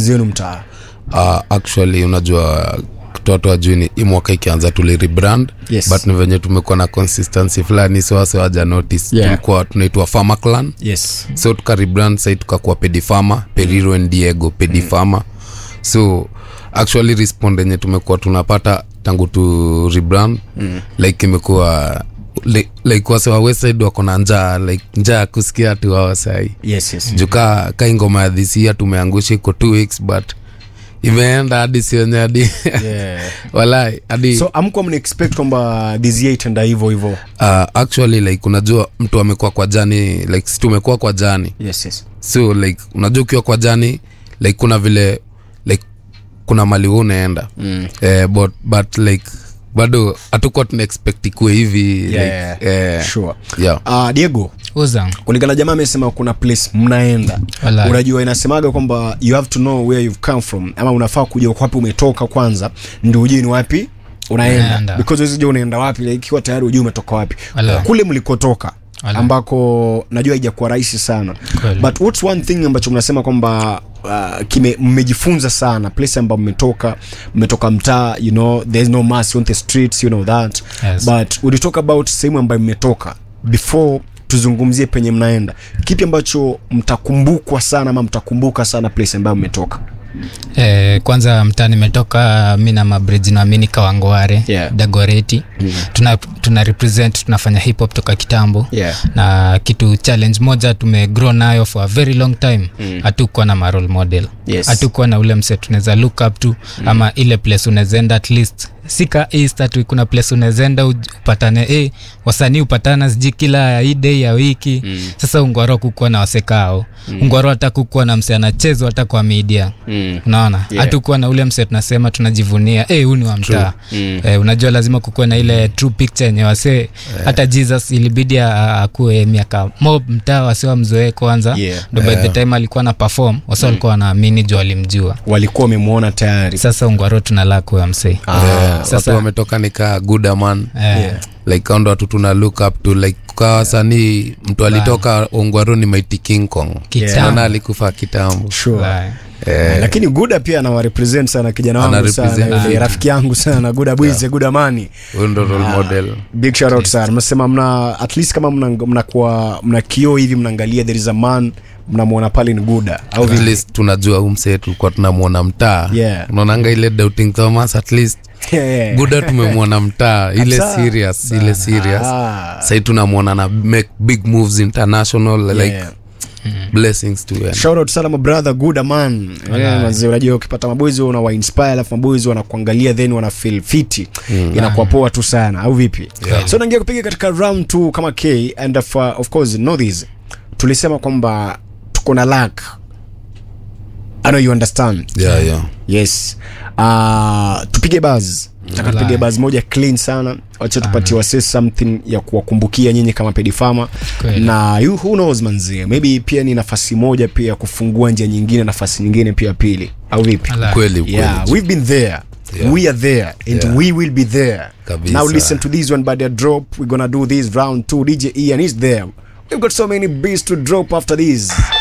zenu mtaa uh, actually unajua toto ajuni hii mwaka ikianza tuli rebrand Yes. but ni venye tumekuwa na consistency fulani so wase waja notice Yeah. tulikuwa tunaitwa farmer clan yes so tuka rebrand sai tukakuwa pedifama periro and diego pedifama so actually respond yenye tumekuwa tunapata tangu tu rebrand mm. like imekuwa like, like wase wa westside wako na njaa like njaa ya kusikia tu wao sai yes yes juka kai ngoma ya dhisia tumeangusha iko two weeks but imeenda hadi sionye hadi yeah. walai hadi so amkuwa mna expect kwamba this year itaenda hivyo hivyo uh, actually like unajua mtu amekuwa kwa jani like si tumekuwa kwa jani yes yes so like unajua ukiwa kwa jani like kuna vile like kuna mali huu unaenda mm. eh, but, but like bado hatukuwa tuna expect ikuwe hivi Yeah, like, eh, sure yeah. uh, diego uza kulingana jamaa amesema kuna place mnaenda Walai. unajua inasemaga kwamba you have to know where you've come from ama unafaa kujua wapi umetoka kwanza ndio ujue ni wapi unaenda Unaenda. because huwezi jua unaenda wapi like, ikiwa tayari ujue umetoka wapi Walai. kule mlikotoka Walai. ambako najua haijakuwa rahisi sana Kweli. but what's one thing ambacho mnasema kwamba uh, kime mmejifunza sana place ambayo mmetoka mmetoka mtaa you know there's no mass on the streets you know that Yes. but we talk about sehemu ambayo mmetoka before tuzungumzie penye mnaenda kipi ambacho mtakumbukwa sana ama mtakumbuka sana place ambayo mmetoka Eh, kwanza mtaa nimetoka mi na mabridge naamini kawangware Yeah. dagoreti mm. tuna, tuna represent tunafanya hip hop toka kitambo Yeah. na kitu challenge moja tumegrow nayo for a very long time hatukuwa na marole model Yes. hatukuwa na ule mse tunaweza look up to mm. ama ile place unawezaenda at least sika east atu kuna place unawezaenda uj- upatane eh, wasanii upatana siji kila hii day ya wiki mm. sasa ungwaro kukuwa na wasekao mm. ungwaro hata kukuwa na mse anachezwa hata kwa media mm. unaona Yeah. hatukuwa na ule mse tunasema tunajivunia eh, huu ni wa mtaa mm. eh, unajua lazima kukuwa na ile true picture yenye wasee yeah. hata jesus ilibidi a- a- akuwe miaka mob mtaa wase wamzoee kwanza Yeah. ndo by the time alikuwa na perform wase walikuwa wanaamini juu walimjua walikuwa wamemwona tayari sasa ungwaro tunalaa kuwa msee Eh, watu Sasa- wametoka nikaa gudaman Eh, like ao ndo watu tuna look up to like kwa wasanii mtu alitoka ongwaro ni maiti king kong Kitambo. naona alikufa kitambo sure. Right. Eh, lakini guda pia anawarepresent sana kijana wangu Ana sana represent yule fit. rafiki yangu sana guda bwize guda mani huyu ndo role model big shout out sana mnasema mna at least kama mna mnakuwa mna kioo hivi mnaangalia there is a man mnamwona pale ni guda au at vile least tunajua huu msee tulikuwa tunamwona mtaa Yeah. unaonanga ile doubting thomas at least Yeah. buda tumemwona mtaa ile Kabisa. serious ile serious Ah. sahii tunamwona na make big moves international like Yeah. blessings to him. shout out sana my brother good man yeah, manze unajua ukipata maboys unawa inspire alafu maboys wanakuangalia then wana feel fiti mm. inakuwa poa tu sana au vipi Yeah. so naingia kupiga katika round 2 kama K and of, uh, of course know this tulisema kwamba tuko na luck I know you understand yeah, yeah. yes uh, tupige buzz taka tupige buzz moja clean sana wacha tupatie wase something ya kuwakumbukia nyinyi kama pedifama Kweli. na you, who knows manzie maybe pia ni nafasi moja pia ya kufungua njia nyingine nafasi nyingine pia pili au vipi Ala. kweli kweli yeah we've been there Yeah. we are there and Yeah. we will be there Kabisa. now listen to this one by the drop we're gonna do this round two dj ian is there we've got so many beats to drop after this